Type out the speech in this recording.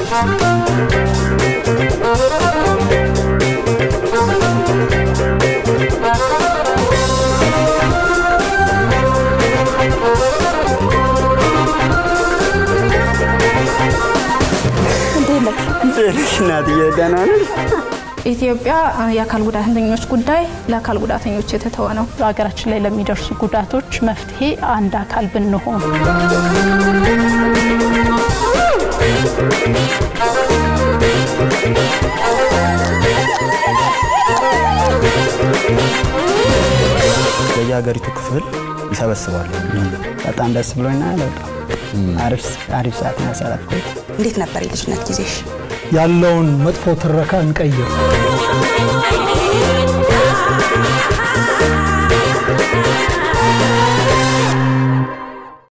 እናትዬ ደህና ነሽ? ኢትዮጵያ የአካል ጉዳተኞች ጉዳይ ለአካል ጉዳተኞች የተተወ ነው። በሀገራችን ላይ ለሚደርሱ ጉዳቶች መፍትሄ አንድ አካል ብንሆን በየሀገሪቱ ክፍል ይሰበስባሉ። በጣም ደስ ብሎኛል። በጣም አሪፍ ሰዓት ያሳለፍኩት። እንዴት ነበር የልጅነት ጊዜሽ? ያለውን መጥፎ ትረካ እንቀይር። Thank you.